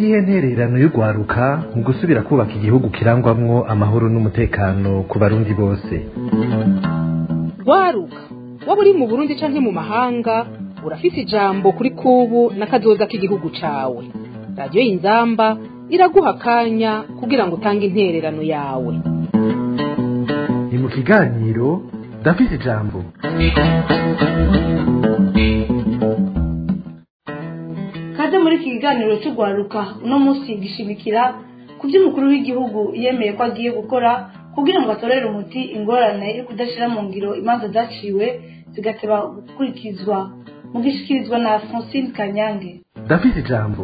niyihe ntererano y'urwaruka mu gusubira kubaka igihugu kirangwamwo amahoro n'umutekano ku barundi bose rwaruka waba uri mu burundi canke mu mahanga urafise ijambo kuri kubu n'akazoza k'igihugu cawe radiyo y'inzamba iraguha akanya kugira ngo utange intererano yawe ni mu kiganiro ndafise ijambo kaze muri iki kiganiro cy'urwaruka uno munsi gishimikira ku byo umukuru w'igihugu yemeye ko agiye gukora kugira ngo atorere umuti ingorane yo kudashyira mu ngiro imanza zaciwe zigateba gukurikizwa mu gishyikirizwa na francine kanyange ndafise ijambo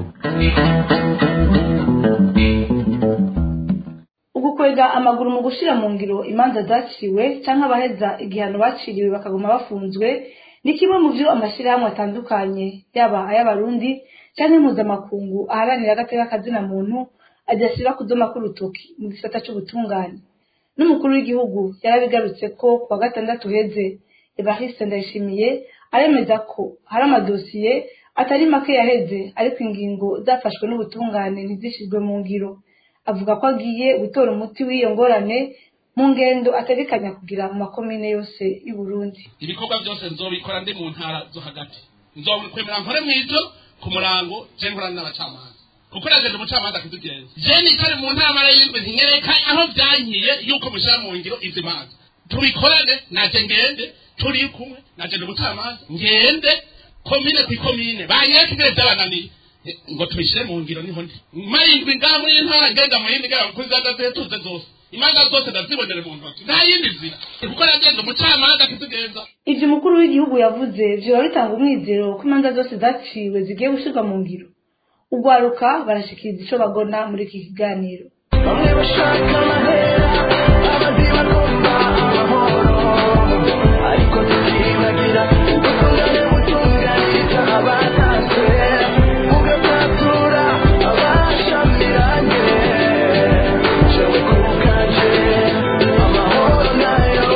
ugukwega amaguru mu gushyira mu ngiro imanza zaciwe cyangwa abaheza igihano baciriwe bakaguma bafunzwe ni kimwe mu byo amashyirahamwe atandukanye yaba ay'abarundi cyangwa impuzamakungu aharanira agateka kazina muntu adashyira kudoma k'urutoki mu gisata cy'ubutungane n'umukuru w'igihugu yarabigarutse ko ku wa gatandatu uheze evariste ndayishimiye aremeza ko hari amadosiye atari make yaheze ariko ingingo zafashwe n'ubutungane ntizishyirwe mu ngiro avuga ko agiye gutora umuti w'iyo ngorane mu ngendo ategekanya kugira mu makomine yose y'u Burundi ibikorwa byose nzobikora ndi mu ntara zo hagati nzokwemera nkore mw'ivyo ku murango je nkorana n'abacamanza kuko najeje umucamanza akidugenza je nicare mu ntara y'indwi ntinyereka aho vyankiye yuko mushira mu ngiro ivyo manza tubikorane naje ngende turi kumwe naje umucamanza ngende komine ku komine banyereka ingene vyabananiye ngo tubishyire mu ngiro niho ndi mayindwi ngaha muri iyi ntara ngenda mu yindi ngaha kuri za date tuze zose imanza zose ndazibonere mu ntoki nta yindi nzira kuko nagenda umucamanza akitugenza ivyo umukuru w'igihugu yavuze vyoba bitanga umwizero ko imanza zose zaciwe zigiye gushyirwa mu ngiro urwaruka barashikiriza ico bagona muri iki kiganiro bamwe bashaka amahera abandi bagomba amahoro ariko tukibagira ubutungane butunganiriza abataswe bugasatura abashamiranye jewe kubwanje amahoro nayo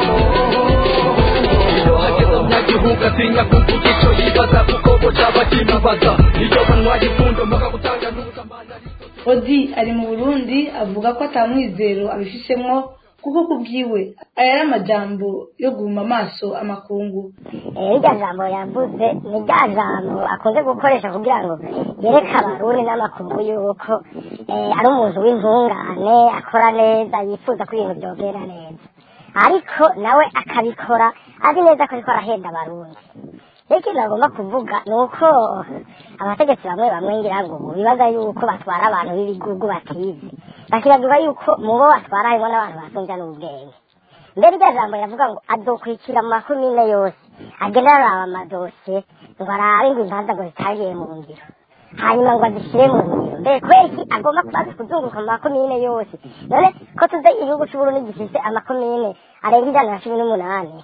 iyo hageze umunyagihugu atinya kuvuga ico yibaza kuko bo caba kimubaza iyo banywaye imfundo mpaka gutanga n'ubusambanyi odi ari mu burundi avuga ko atamwizero abifisemwo kuko kubwiwe aya ari amajambo yo guhuma amaso amakungu irya jambo yavuze ni rya jambo akunze gukoresha kugira ngo yereke abarundi n'amakungu yuko eh, ari umuntu w'intungane akora neza yifuza ko ibintu byogera neza ariko nawe akabikora azi neza ko ariko arahenda abarundi rero ikintu agomba kuvuga ni uko abategetsi bamwe bamwe ngira ngo bibaza yuko batwara abantu b'ibigugu batizi bakibagirwa yuko mu bo batwara harimo n'abantu basumvya n'ubwenge mbere iryo jambo yavuga ngo azokurikira mu makomine yose agenda araba amadosiye ngo arabe ngo imanza ngo zitangiye mu ngiro hanyuma ngo azishyire mu ngiro mbere kubera iki agomba kubanza kuzunguruka mu makomine yose none ko tuzi igihugu c'uburundi gifise amakomine arenga ijana na cumi n'umunani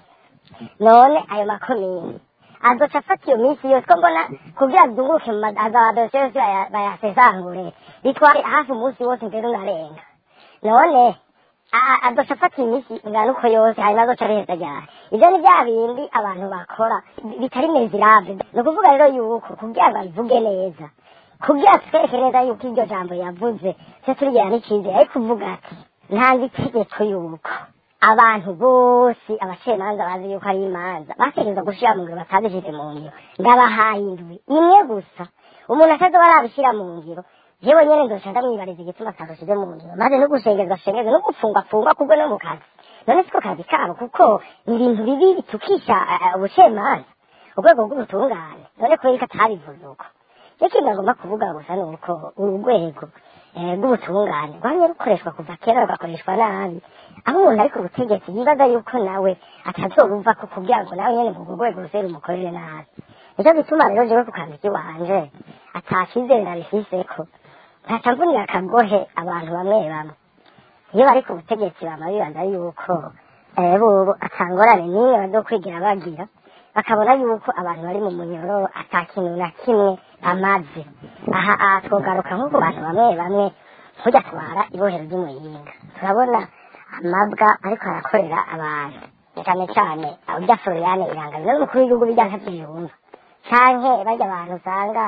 none ayo makomine azoca afata iyo minsi yose ko mbona kugira azunguruke mu madosiye yose baya- bayasesangure bitwara hafi umunsi wose mbere unarenga none a- azoca afata iminsi ingana uko yose hanyuma azoca areheza ryari ivyo ni bya bindi abantu bakora bi- bitari mezirave ni ukuvuga rero yuko kugira ngo abivuge neza kugira twereke neza yuko iryo jambo yavuze se turigira n'icizere ariko uvuga ati ntanze itegeko yuko abantu bose abacamanza bazi yuko ari imanza bategereza gushira mu ngiro batazishyize mu ngiro ndabahaye indwi imwe gusa umuntu atazoba arabishyira mu ngiro yewe nyene nzoca ndamwibariza igituma atabishyize mu ngiro maze no gushengezwa shengezwa no gupfungwapfungwa kubwo no mu kazi none siko kazi kabo kuko ni ibintu bibi bitukisha eh, ubucamanza urwego rw'ubutungane none kubera ko atabivuze uko ikintu agomba kuvuga gusa ni uko uru rwego eh, rw'ubutungane rwamye rukoreshwa kuva kera rugakoreshwa nabi aho umuntu ari ku butegetsi yibaza yuko nawe atazorumva ko kugira ngo nawe nyene mu rwego ruse rumukorere nabi nicyo gituma rero jewe ku kazi kiwanje atashizere ndabifiseko ntaca mvunira akagohe abantu bamwe bamwe iyo bari ku butegetsi bama bibaza yuko eh, bobo atangorane n'imwe bazokwigira bagira bakabona yuko abantu bari mu munyororo ata kintu na kimwe bamaze aha aha twogaruka nko ku bantu bamwe bamwe nk'ujya atwara ibohero ry'umuyinga turabona amabwa ariko arakorera abantu cyane cyane urya floriane irangabira n'umukuru w'igihugu bijya ntabyiyumva canke barya abantu usanga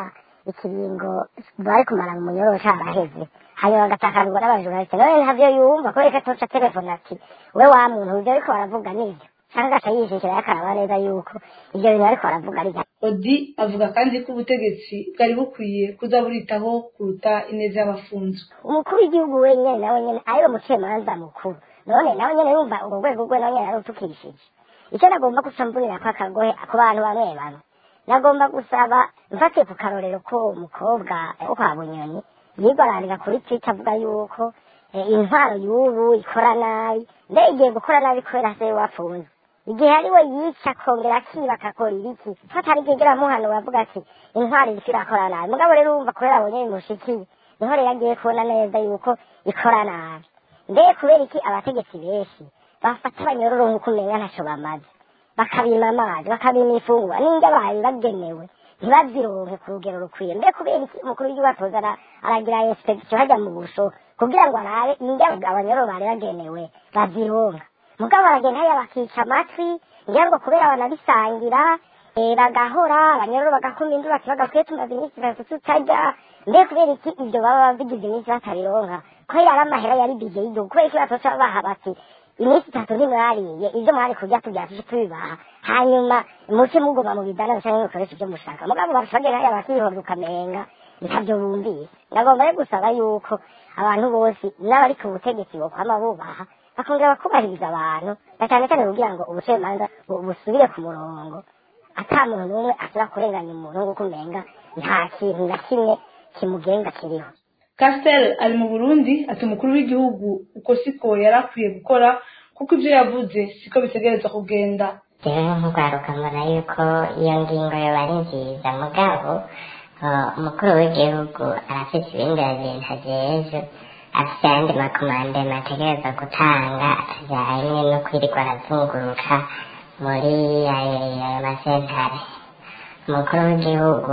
ikiringo bari kumara mu munyororo caraheze hanyuma agatakarwa n'abajurnaliste none ntavyo yumva kubera ko atoca telefone ati we wa muntu ivyo ariko baravuga nivyo canke agaca yishishira yakaraba neza yuko ivyo bintu bariko baravuga ari odi avuga kandi ko ubutegetsi bwari bukwiye kuza buritaho kuruta ineza y'abafunzwe umukuru w'igihugu wenyene nawe nyene ariwe mucamanza mukuru none nawe nyene yumva urwo rwego rwe nawe nyene yarutukirishije icyo nagomba gusa mbunira ko akagohe ku bantu bamwe bamwe nagomba gusaba mfatiye ku karorero ko uwo mukobwa wo kwa bunyoni yigararira kuri twitter avuga yuko eh, intwaro y'ubu ikora nabi mbe igiye gukora nabi kubera se wafunze igihe ari we yica akongera akiba akakora ibiki fatari igihe amuhano bavuga ati intwaro iriko irakora nabi mugabo rero urumva kubera abonye bimushikiye niho rero agiye kubona neza yuko ikora nabi mbe kubera iki abategetsi benshi bafata abanyororo nk'uko umenga ntaco bamaze bakabima amazi bakabima ifungurwa n'indya bari bagenewe ntibazironke ku rugero rukwiye mbe kubera iki umukuru w'igihugu atoza ara- aragira inspektion hajya mu busho kugira ngo arabe indya abanyororo bari bagenewe bazironka mugabo baragenda hariya bakica amatwi ngira ngo kubera banabisangira eh, bagahora abanyororo bagakuma induru bati bagakwiye tumaze iminsi itatu tutarya mbe kubera iki ibyo baba bigize iminsi batabironka ko yari amahera yari bije y'igihugu kubera iki batoca baha bati iminsi itatu ntimwariye ibyo mwari kurya tugira tuje tubibaha hanyuma muce mugoma mu bidana canke mukoresha ibyo mushaka mugabo barashagera hariya bakihorera ukamenga ntabyo bumvise nagomba rero gusaba yuko abantu bose n'abari ku butegetsi bokwama bubaha bakongera bakubahiriza abantu na cyane cyane kugira ngo ubucamanza bu- busubire ku murongo ata muntu n'umwe ashobora kurenganya umuntu nk'uko umenga nta kintu na kimwe kimugenga kiriho Castel ari mu Burundi ati umukuru w'igihugu uko siko yari akwiye gukora kuko ibyo yavuze siko bitegerezwa kugenda rero nk'urwaruka mbona yuko iyo ngingo yoba ari nziza mugabo eh, umukuru w'igihugu arafite ibindi bintu ajejwe afite ayandi makomandema ategereza gutanga atajyanye no kwirirwa arazunguruka muri ayo ayo masentare umukuru w'igihugu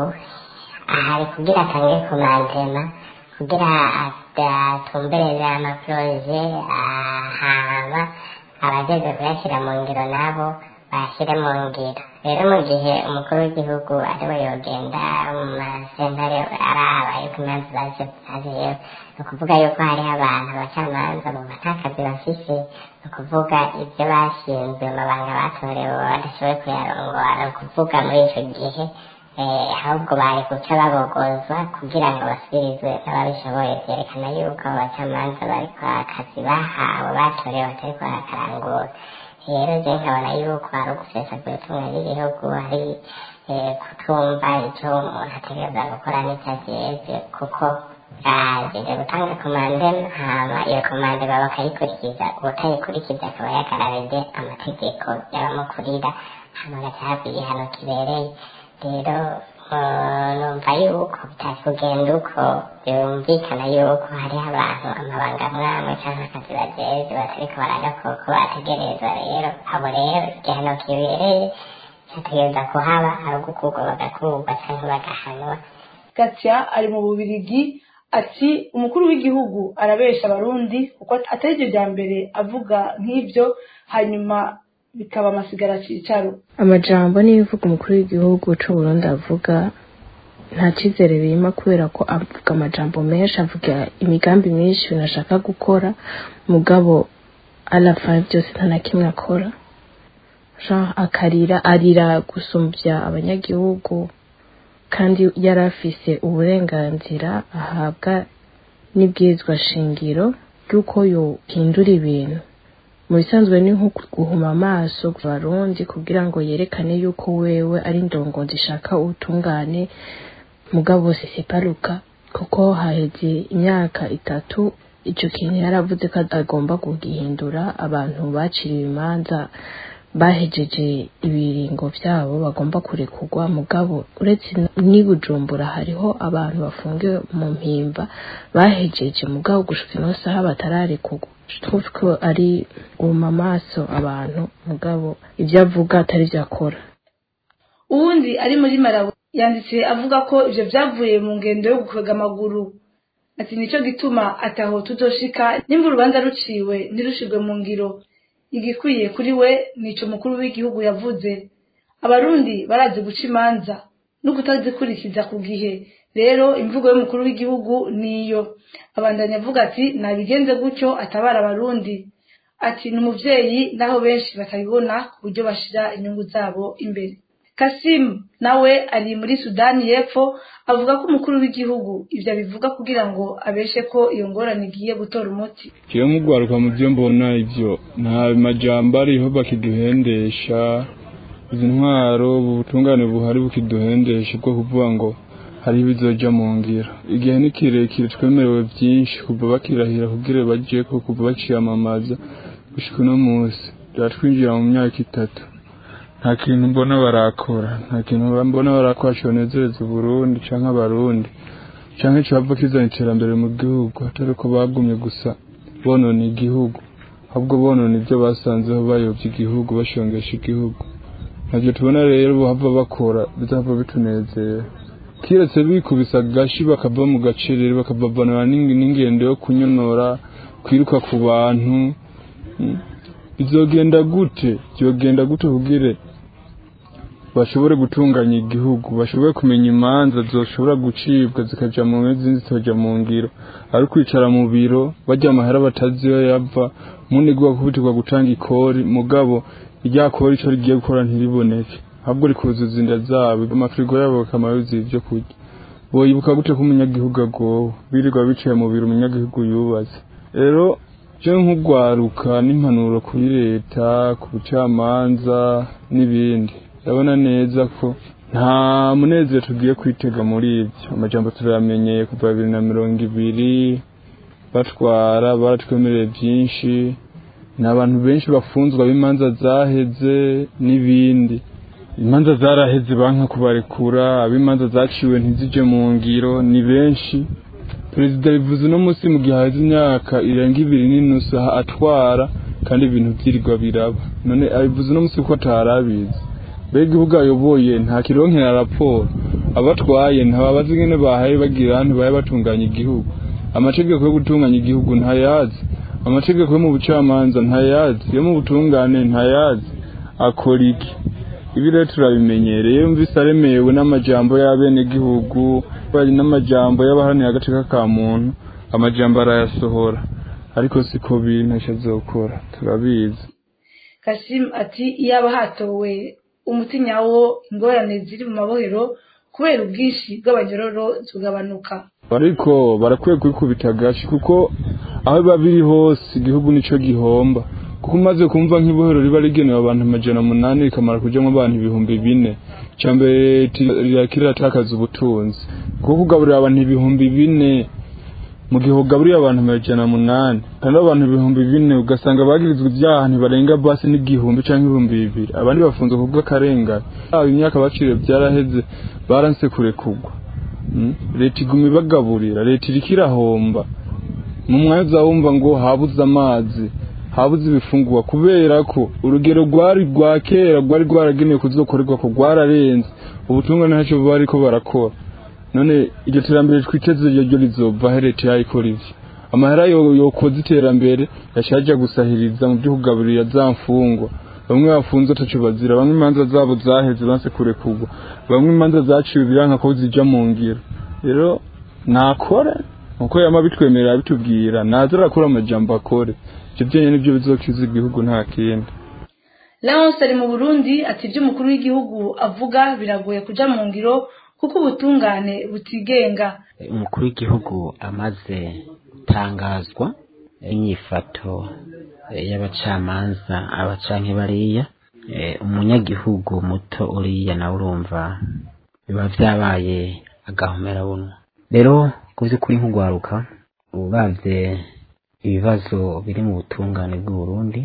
ahari kugira atange komandema kugira atumbereze amaporoje ahama abajejwe kuyashyira mu ngiro nabo bashyire mu ngiro rero mu gihe umukuru w'igihugu ariwe yogenda mu masentare araba yuko imanza zaje zajeyo ni ukuvuga yuko hariho abantu abacamanza bumva nta kazi bafise ni ukuvuga ibyo bashinzwe amabanga batorewe badashoboye kuyarongora ni ukuvuga muri icyo gihe eh, ahubwo bari guca babogozwa kugira ngo basubirizwe n'ababishoboye byerekana yuko abacamanza bari kwa kazi bahawe batorewe batari barakarangura rero je nkabona yuko ari ugusesagura itunga ry'igihugu ari eh, kutumva icyo umuntu ategereza gukora n'icyo ajejwe kuko ajeje gutanga komande hama iyo komande baba bakayikurikiza utayikurikiza akaba yagararije amategeko y'abamukurira hama agaca ahabwa igihano kibereye rero eh, numva yuko bitari kugenda uko byumvikana yuko hariho abantu amabanga mwamwe cyangwa akazi bajejwe batariko baragakora uko bategerezwa rero abo rero igihano kibereye cyategereza kuhaba ari ugukurwa bagakurwa cyangwa bagahanwa Katia ari mu Bubirigi ati umukuru w'igihugu arabesha abarundi kuko atari iryo rya mbere avuga nk'ibyo hanyuma bikaba amasigara cicaro amajambo n'ibivuga umukuru w'igihugu c'u Burundi avuga nta cyizere birimo kubera ko avuga amajambo menshi avuga imigambi myinshi ibintu ashaka gukora mugabo arafa byose nta na kimwe akora Jean akarira arira gusumbya abanyagihugu kandi yari afise uburenganzira ahabwa n'ibwirizwa shingiro ry'uko yohindura ibintu mu bisanzwe ni nko guhuma amaso ku barundi kugira ngo yerekane yuko wewe ari indongozi ishaka ubutungane mugabo siseparuka kuko haheze imyaka itatu ico kintu yaravuze ko agomba kugihindura abantu baciriwe imanza bahejeje ibiringo vyabo bagomba kurekurwa mugabo uretse n'i Bujumbura hariho abantu bafungiwe mu mpimba bahejeje mugabo gushika ino saha batararekurwa twumva ko ari guhuma amaso abantu mugabo ivyo avuga atari vyo akora uwundi ari muri Malawi yanditse avuga ko ivyo vyavuye mu ngendo yo gukwega amaguru ati nico gituma ataho tuzoshika nimba urubanza ruciwe ntirushirwe mu ngiro igikwiye kuri we nico mukuru w'igihugu yavuze abarundi barazi guca imanza no kutazikurikiza ku gihe rero imvugo y'umukuru w'igihugu niyo abandanya avuga ati nabigenze gutyo atabara abarundi ati ni umuvyeyi naho benshi batabibona ku buryo bashira inyungu zabo imbere kasimu nawe ari muri sudani y'epfo avuga ko umukuru w'igihugu ivyo abivuga kugira ngo abeshe ko iyo ngorane igiye gutora umuti jewe nk'ugwaruka mu vyo mbona ivyo nta majambo ariho bakiduhendesha izi ntwaro ubutungane buhari bukiduhendesha bwo kuvuga ngo hariho ibizoja mu ngiro igihe ni kirekire twemerewe vyinshi kuva bakirahira kugira bajeko kuva baciyamamaza gushika uno musi turatwinjira mu myaka itatu nta kintu mbona barakora nta kintu mbona barakora conezereza uburundi canke abarundi canke cova kizana iterambere mu gihugu atari ko bagumye gusa bonona igihugu ahubwo bonona ivyo basanzeho bayovye igihugu bashongesha igihugu navyo tubona rero bohava bakora bizahava bitunezera kiretse bikubisa agashi bakava mu gacerere bakavavanura n'ingendo yo kunyonora kwiruka ku bantu bizogenda gute byogenda gute kugire bashobore gutunganya igihugu bashobore kumenya imanza zoshobora gucibwa zikaja mu izindi zikaja mu ngiro ari kwicara mu biro bajya amahera batazi iyo yava munigwa kubitirwa gutanga ikori mugabo irya kori ico rigiye gukora ntiriboneke ahubwo rikuzuza inda zabo amafirigo yabo bakamara yuzuye ivyo kurya boyibuka gute ko umunyagihugu agowe birirwa bicaye mu biro umunyagihugu yubatse rero je nk'ugwaruka n'impanuro kuri leta ku bucamanza n'ibindi ndabona neza ko nta munezero tugiye kwitega muri ibyo amajambo turamenyeye kuva bibiri na mirongo ibiri batwara baratwemereye byinshi ni abantu benshi bafunzwe ab'imanza zaheze n'ibindi imanza zaraheze banka kubarekura ab'imanza zaciwe ntizije mu ngiro ni benshi perezida bivuze uno munsi mu gihe haheze imyaka irenga ibiri n'inusu atwara kandi ibintu byirirwa biraba none abivuze uno munsi kuko atarabizi mbega igihugu ayoboye nta kironkera raporo abatwaye ntababazi ingene bahaye bagira ntibaye batunganya igihugu amategeko yo gutunganya igihugu ntayazi amategeko yo mu bucamanza ntayazi yo mu butungane ntayazi akora iki ibi rero turabimenyereye yumvise aremewe n'amajambo y'abenegihugu bari n'amajambo y'abaharanira agateka ka muntu amajambo arayasohora ariko siko biri ntacyo azokora turabizi kasimu ati iyaba hatowe umuti nyawo ingorane ziri mu mabohero kubera ubwinshi bw'abanyororo zigabanuka ariko barakwiye kwikubita agashi kuko aho biba biri hose igihugu nico gihomba kuko umaze kumva nk'ibohero riba rigenewe abantu amajana umunani rikamara kujyamo abantu ibihumbi bine cyambere rirakira riratakaza ubutunzi kuko kugaburira abantu ibihumbi bine mu gihe ugaburiye abantu amajana umunani kandi abantu ibihumbi bine ugasanga bagirizwa ibyaha ntibarenga basi n'igihumbi cyangwa ibihumbi bibiri abandi bafunze ku bw'akarengane aba imyaka baciriwe byaraheze baranse kurekugwa leta iguma ibagaburira leta iriko irahomba mu mwanya wumva ngo habuze amazi habuze ibifungurwa kubera ko urugero rwari rwa kera rwari rwaragenewe kuzokorerwa ko rwararenze ubutungane ntacyo bariko barakora none iryo terambere twiteze ryo rizova leta yayikora ivyo amahera yokoza iterambere yashaja gusahiriza mu byo kugaburira za mfungwa bamwe bafunze ataco bazira bamwe imanza zabo zaheze banse kurekurwa bamwe imanza zaciwe biranka ko zija mu ngiro rero nakore uko yama bitwemerera bitubwira naza arakora amajambo akore ivyo vyenye nivyo bizokiza igihugu nta kindi Leonce ari mu Burundi ati ibyo umukuru w'igihugu avuga biragoye kuja mu ngiro kuko ubutungane butigenga umukuru w'igihugu amaze gutangazwa inyifato y'abacamanza abacanke bariya umunyagihugu muto uriya nawe urumva biba vyabaye agahomera bunwa rero ku vy'ukuri nk'ugwaruka uravye ibibazo biri mu butungane bw'uburundi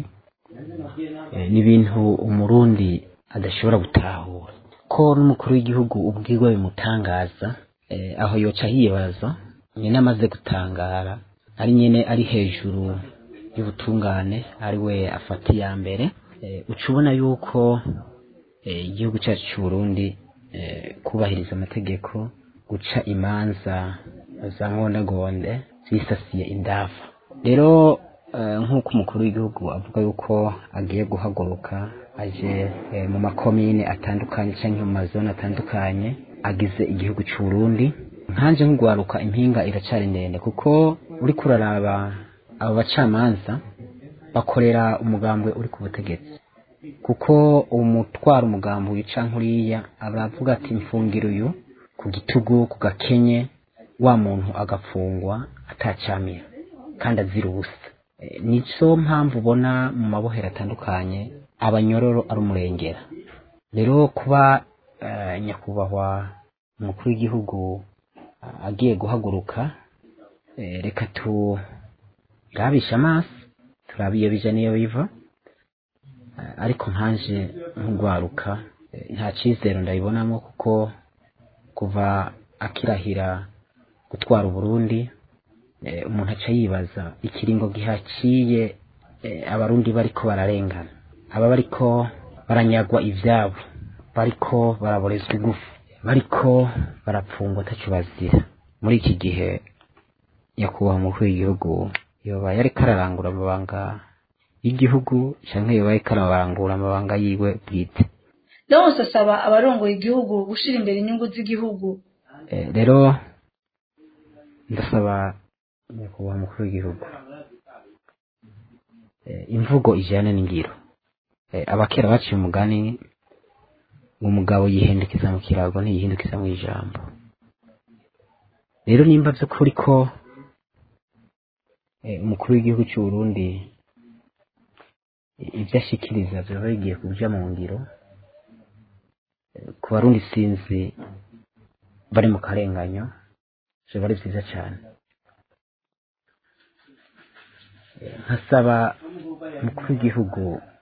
ni ibintu umurundi adashobora gutahura ko n'umukuru w'igihugu ubwirwa bimutangaza aho yoca yibaza nyine amaze gutangara ari nyine ari hejuru y'ubutungane ari we afata iya mbere uca ubona yuko igihugu cyacu cy'uburundi kubahiriza amategeko guca imanza za ngondagonde zisasiye indafa rero nk'uko umukuru w'igihugu avuga yuko agiye guhaguruka aje mu makomine atandukanye cyangwa mu mazone atandukanye agize igihugu cy'u Burundi nkanje nk'ugwaruka impinga iracari ndende kuko uri kuraraba abo bacamanza bakorera umugambwe uri ku butegetsi kuko umutwara umugambi wica nkuriya aravuga ati mfungira uyu ku gitugu ku gakenye wa muntu agafungwa atacamira kandi azira ubusa Eh, nico mpamvu ubona mu mabohero atandukanye abanyororo ari umurengera rero kuba eh, nyakubahwa umukuru w'igihugu ah, agiye guhaguruka eh, reka turabishe amaso turabe iyo bija n'iyo biva Eh, ariko nkanje nk'ugwaruka eh, nta cizero ndabibonamo kuko kuva akirahira gutwara uburundi eh, umuntu aca yibaza ikiringo gihaciye eh, abarundi bariko bararengana aba bariko baranyagwa ivyabo bariko baraborezwa igufu bariko barapfungwa ataco bazira muri iki gihe nyakubahwa umukuru w'igihugu yoba yariko ararangura amabanga y'igihugu canke yoba yariko ararangura amabanga yiwe bwite Leonce asaba abarongoye igihugu gushira imbere inyungu z'igihugu Eh, rero ndasaba nyakubahwa umukuru w'igihugu Eh, imvugo ijyana n'ingiro Eh, abakera baciye umugani ngo umugabo yihindukiza mu kirago ntiyihindukiza mu ijambo rero nimba by'ukuri ko eh, umukuru w'igihugu cy'u Burundi eh, ibyo ashikiriza byaba bigiye kuja mu ngiro eh, ku barundi sinzi bari mu karenganyo biba ari byiza cyane Eh, nkasaba umukuru w'igihugu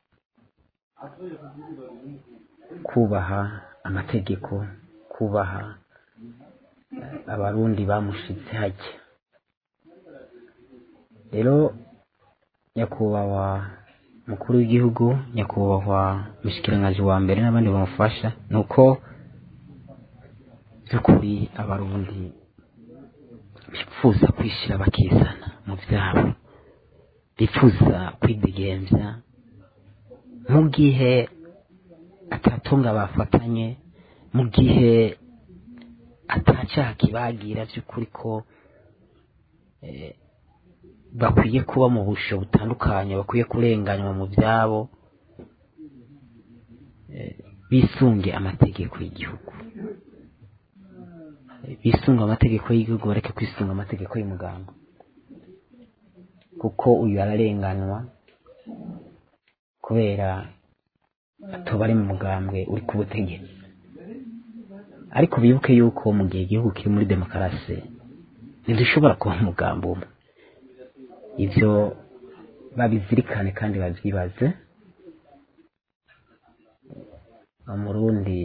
kubaha amategeko kubaha eh, abarundi bamushitse hajya rero nyakubahwa mukuru w'igihugu nyakubahwa mushikiranganji wa mbere n'abandi bamufasha ni uko by'ukuri abarundi bifuza kwishyira bakizana mu byabo bifuza kwidegemvya mu gihe atatunga bafatanye mu gihe atacaha kibagira by'ukuri ko eh, bakwiye kuba mu busho butandukanye bakwiye kurenganywa mu byabo eh, bisunge amategeko y'igihugu Eh, bisunga amategeko y'igihugu bareke kwisunga amategeko y'umuganga kuko uyu ararenganwa kubera atoba ari mu mugambwe uri ku butegetsi ariko bibuke yuko mu gihe igihugu kiri muri demokarasi ntidushobora kuba umugambi umwe ibyo babizirikane kandi babyibaze umurundi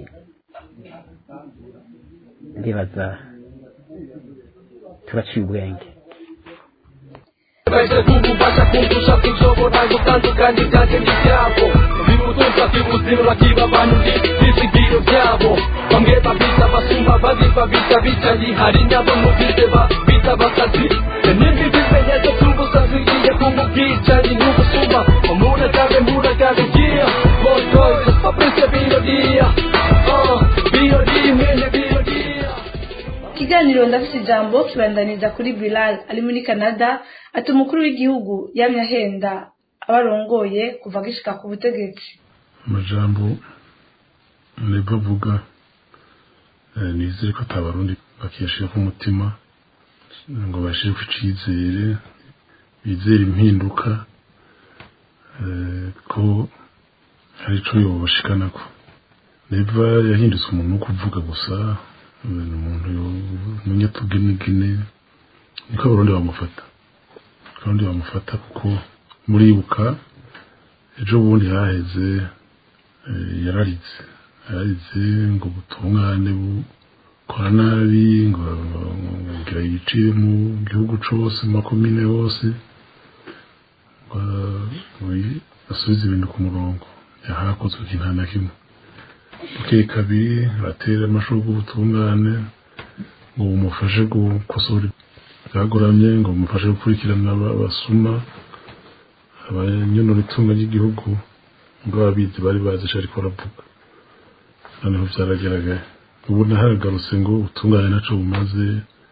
ndibaza turaciye ubwenge Maisha ngumu basha kumbusha kushobora gutandukanya ibyanjye n'ibyabo bimutunza bibuzima kibabanuri bizigiro byabo bamwe babita abasumba abandi babita bicaye hari n'abo mubize babita bakazi n'ibindi bimenyetso by'ubusazi bigiye ku bwicanyi n'ubusuma umuragabe muragabe giya botoye fabrice birodiya birodiya mwene birodiya ikiganiro ndafite ijambo kibandaniza kuri Bilal ari muri Canada ati umukuru w'igihugu yamye ahenda abarongoye kuva agishika ku butegetsi amajambo nibwo avuga eh, nizere ko atabarundi bakiyashira ku mutima ngo bashire ku icizere bizere impinduka eh, ko hari ico yobashikanako neva yahindutse umuntu wo kuvuga gusa eh, ni umuntu umunyatugenegene niko abarundi bamufata abarundi bamufata kuko muribuka ejo bundi haheze eh, yararize yararize ngo ubutungane bukora nabi ngo ngira yicire mu gihugu cose mu makomine yose ngo ngo asubize ibintu ku murongo yahakozwe ikintu nta na kimwe bukeye kabiri aratera amashurwe ubutungane ngo bumufashe gukosora byagoramye ngo bumufashe gukurikirana aba- abasuma abanyonora itunga ry'igihugu ngo ababizi bari bazi ico ariko aravuga noneho byaragaragaye ubona haragarutse ngo utungane naco bumaze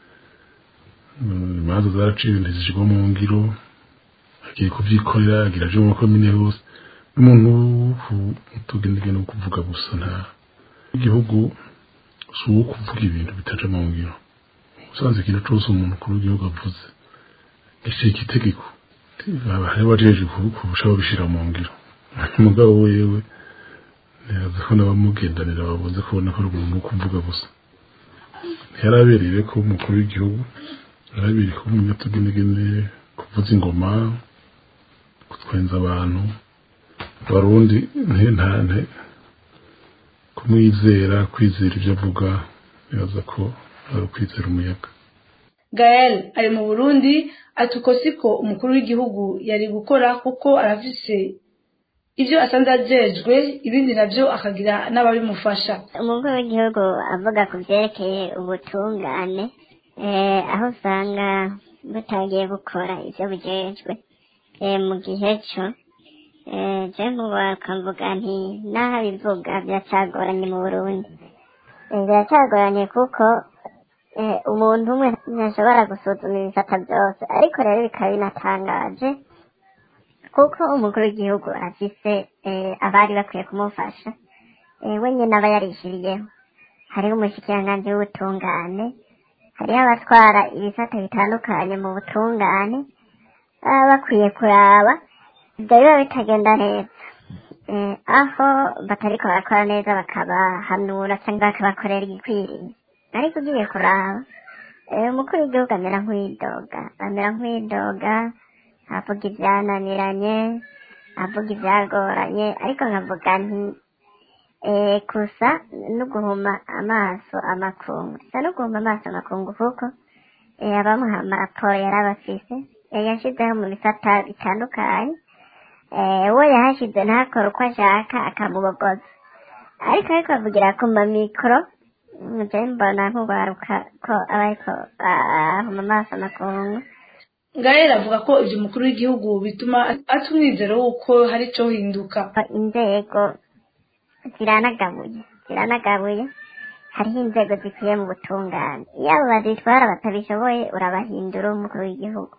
mm, imanza zaraciwe ntizishirwa mu ngiro agiye kuvyikorera agira aje mu makomine hose n'umuntu tugendegene kuvuga gusa nta igihugu si uwo kuvuga ibintu bitaja mu ngiro usanze ikintu cose umuntu kuri w'igihugu avuze gishika itegeko hari wajeje kurusha babishira mu ngiro umugabo wewe neza ko n'abamugendanira babunze kubona ko ari umuntu wo kuvuga gusa ntiyarabereye ko umukuru w'igihugu yarabereye ko umunyatugenegene kuvuza ingoma gutwenza abantu abarundi ntente kumwizera kwizera ibyo avuga nibaza ko ari ukwizera umuyaga gael ari mu burundi ati uko siko umukuru w'igihugu yari gukora kuko arafise ibyo asanze ajejwe ibindi nabyo akagira n'ababimufasha umukuru w'igihugu avuga ku byerekeye ubutungane eh, aho usanga butagiye bukora ibyo bujejwe eh, mu gihe cyo eh, je mubakamvuga nti naho abivuga biracagoranye mu burundi Eh, biracagoranye kuko eh, umuntu umwe ntashobora gusuzuma ibifata byose ariko rero bikaba binatangaje kuko umukuru w'igihugu afise eh, abari bakwiye kumufasha eh, we nyine aba yarishiriyeho hariho umushikiranganji w'ubutungane hariho abatwara ibisata bitandukanye mu butungane baba bakwiye kuraba ibyo biba bitagenda neza eh, aho batariko barakora neza bakabahanura cyangwa bakabakorera igikwiriye ariko ugiye kuraba eh, umukuru w'igihugu amera nk'uwidoga amera nk'uwidoga avuga ibyananiranye avuga ibyagoranye ariko nkavuga nti eh, gusa no guhuma amaso amakungu gusa no guhuma amaso amakungu kuko eh, abamuha amaraporo yari abafise eh, yashyizeho mu bisata bitandukanye eh, we yahashyize ntakore uko ashaka akamubogoza ariko ariko avugira ku mamikoro nje mbona nk'ugaruka ko aba ariko ahuma amaso amakungu gael avuga ko ibyo umukuru w'igihugu bituma ata umwizero w'uko hari icyo hinduka inzego ziranagabuye ziranagabuye hariho inzego zikwiye mu butungane iyo abo bazitwara batabishoboye urabahindura umukuru w'igihugu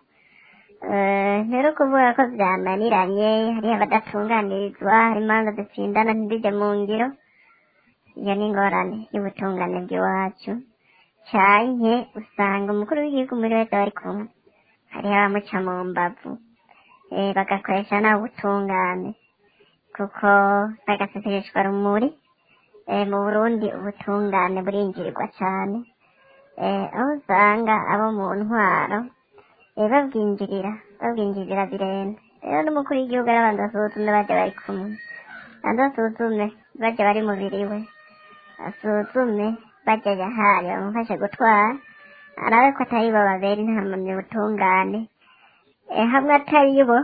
Eh, rero kuvuga ko byananiranye hariho abadatunganirizwa hari imanza zitsindana ntizijye mu ngiro iyo ni ingorane y'ubutungane bw'iwacu canke usanga umukuru w'igihugu muri wese bari kumwe hariho abamuca mu mbavu eh, bagakoresha nawe ubutungane kuko bagaseseshwa rumuri eh, mu burundi ubutungane burinjirirwa cyane eh, aho usanga abo mu ntwaro eh, babwinjirira babwinjirira birenze rero n'umukuru w'igihugu arabanza asuzume bajya bari kumwe banza asuzume bajya bari mubiri we asuzume bajya yahaye bamufashe gutwara arabe ko atari bo babera intamamye ubutungane eh, hamwe atari bo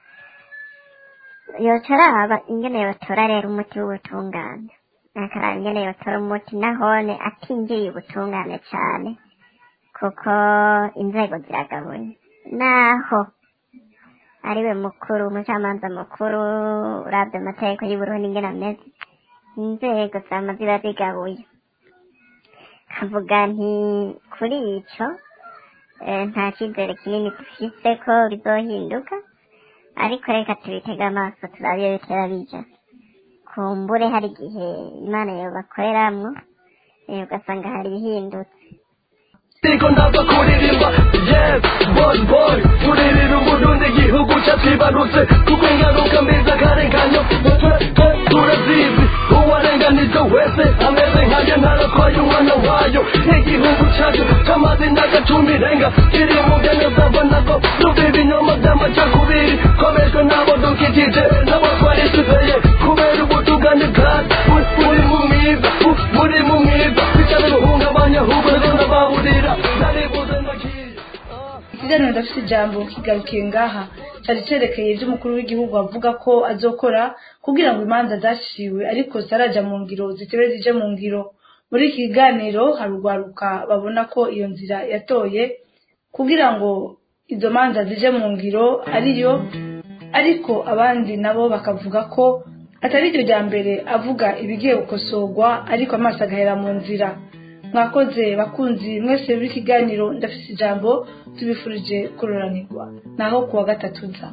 yoca araba ingene yotora rero umuti w'ubutungane akaraba ingene yotora umuti nahone atinjiriye ubutungane cane kuko inzego ziragabuye naho ariwe mukuru umucamanza mukuru uravye amategeko y'uburundi ingene ameze inzego zama ziba zigabuye kavuga nti kuri ico eh, nta cizere kinini dufise ko bizohinduka ariko reka tubitege amaso turabe iyo bitera bija kumbure hari igihe imana yobakoreramwo eh, ugasanga hari ibihindutse Niko ndaza kuririmba yes boy boy kuririra uburundi igihugu cyatwibarutse kuko ingaruka mbi z'akarenganyo twe twe turazizi uwarenganije wese ameze nkanjye ntaratwaye umwana wayo igihugu cyacu cyamaze imyaka cumi irenga kiri mu bwenge zabona ko tuva ibinyoma by'amacakubiri komejwe n'abo dukikije n'abo twarisizeye kubera ubutugane bwacu buri mu mwiza buri mu mwiza bicane guhungabanya ahubwo rero ndabahurira naribuze ndagiye ikiganiro ndafite ijambo kigarukiye ngaha cyari cyerekeye ibyo umukuru w'igihugu avuga ko azokora kugira ngo imanza zaciwe ariko zitaraja mu ngiro zitebe zije mu ngiro muri iki kiganiro hari urwaruka babona ko iyo nzira yatoye kugira ngo izo manza zije mu ngiro ariyo ariko abandi nabo bakavuga ko atari iryo rya mbere avuga ibigiye gukosorwa ariko amaso agahera mu nzira mwakoze bakunzi mwese buri kiganiro ndafite ijambo tubifurije kuroranirwa naho kuwa gatatu nza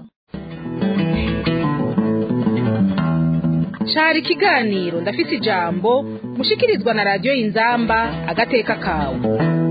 cari ikiganiro ndafite ijambo mushikirizwa na radiyo y'inzamba agateka kawe